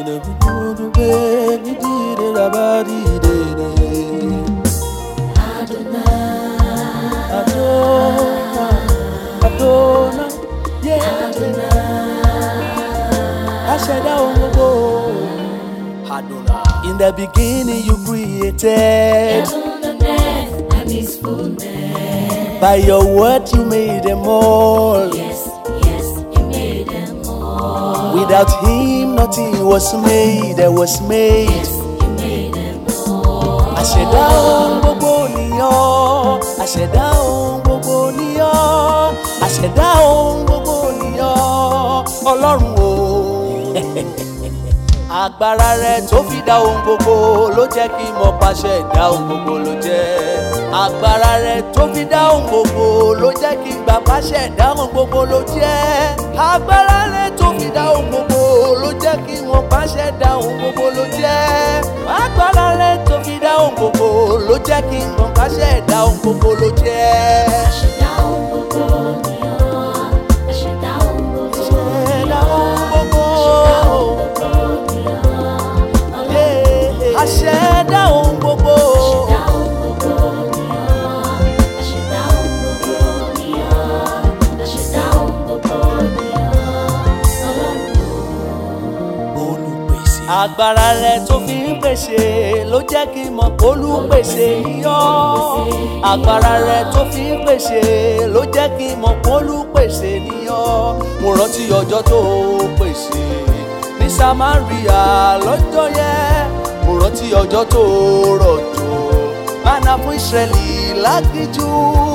Ina bubu be ni di de da ba di de de. Adonai, Adonai, yeah. Aṣẹ̀dá ohun gbogbo. Adonai. In the beginning you created. Heaven and earth and His fullness. By your word you made them all. Yes, yes, He made them all. Without him nothing was made that was made. Yes, He made them all. Àṣẹ̀dá ohun gbogbo nìyàn. Àṣẹ̀dá ohun gbogbo nìyàn. Àṣẹ̀dá ohun gbogbo nìyàn. Ọlọ́run o. Agbára rẹ̀ tó fi dá ohun gbogbo ló jẹ́ kí n mọ̀ pàṣẹ ìdá ohun gbogbo ló jẹ́. Agbára rẹ̀ tó fi dá ohun gbogbo ló jẹ́ kí n gbà pàṣẹ ìdá ohun gbogbo ló jẹ́. Agbára rẹ̀ tó fi dá ohun gbogbo ló jẹ́ kí n mọ̀ pàṣẹ ìdá ohun gbogbo ló jẹ́. Agbára rẹ̀ tó fi dá ohun gbogbo ló jẹ́ kí n mọ̀ pàṣẹ ìdá ohun gbogbo ló jẹ́. Àṣẹ̀dá ohun gbogbo ni ọ́. Àṣẹ̀dá ohun gbogbo ni Ẹ̀dá ọ́. ohun gbogbo. Àṣẹ̀dá ohun gbogbo ni ọ́. Ọlọ́run. Àṣẹ̀dá ohun gbogbo. Àṣẹ̀dá ohun gbogbo ni ọ́. Àṣẹ̀dá ohun gbogbo ni ọ́. Àṣẹ̀dá ohun gbogbo ni ọ́. Ọlọ́run. olùpèsè. agbára rẹ tó fi ń pèsè ló jẹ́ kí n mọ̀ pé olùpèsè yíyọ́. agbára rẹ tó fi ń pèsè ló jẹ́ kí n mọ̀ pé olùpèsè níyọ́. mo rántí ọjọ́ tó pèsè ní samaria lọ́jọ́ yẹn. mo rántí ọjọ́ tó rọ̀jò mánà fún ìsírẹ́lì lágíjú.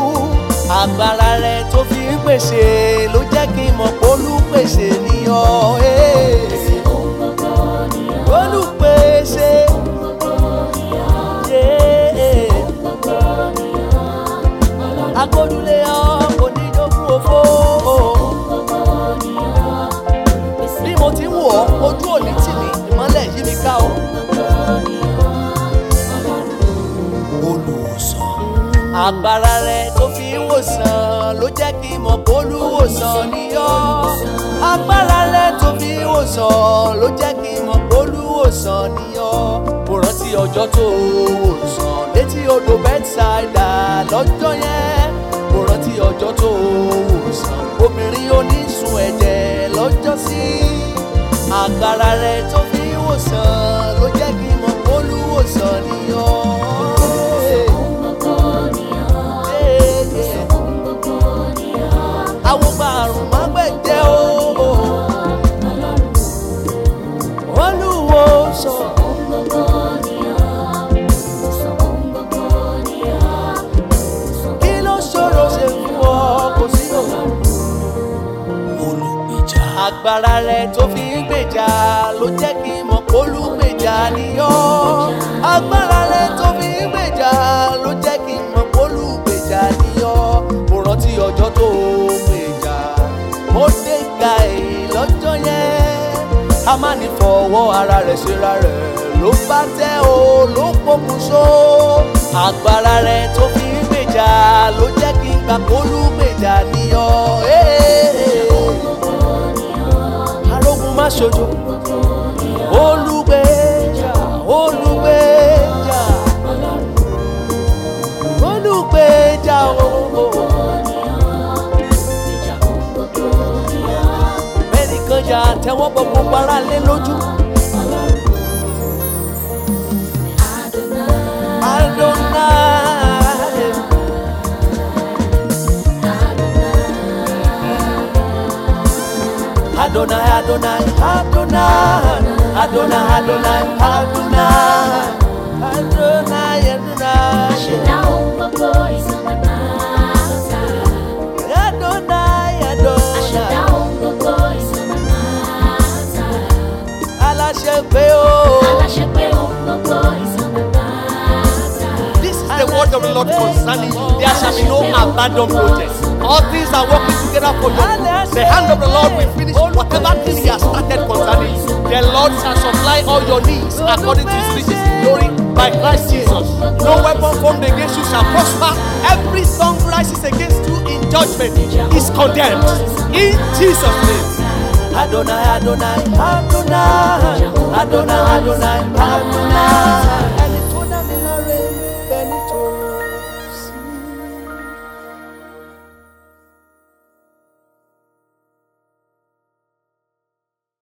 agbára rẹ tó fi ń pèsè ló jẹ́ kí n mọ̀ pé olùpèsè níyọ́. Hey Ohun gbogbo ni ọ́. olùpèsè Ohun gbogbo ni ọ́. yé Gbogbo ni ọ́. Ọlọ́run. agbódúlé ọ kò ní jogún òfo Gbogbo ni ọ́. Olùpèsè. bí mo ti ń wọ̀ ọ́ ojú òní tì mí ìmọ́lẹ̀ yí mi ká o. Gbogbo ni ọ́. Ọlọ́run. olùwòsàn. agbára rẹ tó fi ń wòsàn ló jẹ́ kí n mọ̀ pé olùwòsàn ni ọ́. agbára rẹ tó fi ń wòsàn ló jẹ́ kí n mọ̀ pé olùwòsàn ni ọ́. mo rántí ọjọ́ tó wòsàn létí odò bẹ́tsáìdà lọ́jọ́ yẹn. mo rántí ọjọ́ tó wòsàn obìnrin onísun ẹ̀jẹ̀ lọ́jọ́ sí. agbára rẹ tó fi ń wòsàn ló jẹ́ kí n mọ̀ pé olùwòsàn ni ọ́. Ohun gbogbo ni ọ́. Ohun gbogbo ni ọ́. àwọn ọgbà àrùn má gbẹ̀jẹ̀ o. Ọlọ́run. olúwo sọ Ohun gbogbo ni ọ́. Ohun gbogbo ni ọ́. kí ló ṣòro ṣe fún ọ kò sí òun. olùgbèjà. agbára rẹ tó fi ń gbèjà ló jẹ́ kí n mọ̀ pé olùgbèjà ni ọ́. agbára rẹ tó fi ń gbèjà ló jẹ́ kí n mọ̀ pé olùgbèjà ni ọ́. mo rántí ọjọ́ tó gbèjà mo dé ga èyí lọ́jọ́ yẹn. a máa ní fọwọ́ ara rẹ̀ ṣera rẹ̀ ló bá tẹ́ o ló pokùnso. agbára rẹ̀ tó fi ń gbèjà ló jẹ́ kí n gbà pé olùgbèjà ni ọ́. Gbogbo ni ọ́. arógun má ṣojo Gbogbo ni ọ́. olùgbèjà olùgbèjà Ọlọ́run. olùgbèjà o. ẹnìkan jà tẹ́wọ́ bọ gbogbo ara lé lójú. Adonai. Adonai, Adonai, Adonai, Adonai, Adonai, Adonai, Adonai, Adonai, Adonai, Adonai, aláṣẹ pé o. This is the word of the Lord concerning you. There shall be no abandoned project. All things are working together for your good. The hand of the Lord will finish whatever thing He has started concerning you. The Lord shall supply all your needs according to His riches in glory by Christ Jesus. No weapon formed against you shall prosper. Every tongue rises against you in judgment is condemned. In Jesus' name. Adonai, Adonai, Adonai, Adonai, Adonai, Adonai.